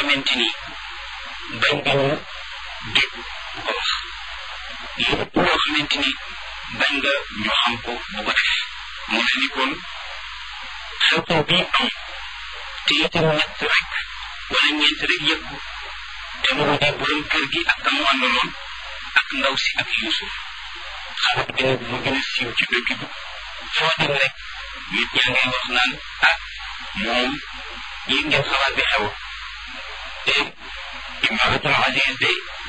xamante ni bañ nga ñu dégg bu ko wax lépp loo xamante ni bañ nga ñu xam ko bu ko def mu ne ni kon xew-xew bii am te itam ñett rek wala ñeent rek yëg ko te mu di borom kër gi ak ka mu àndaloon ak ndaw si ak Yuusuf xalaat bi nag mu gën a siiw ci dëkk bi foo dem rek nit ñaa ngay wax naan ah moom yéen ngeen xalaat bi xew te Imratul Aziz de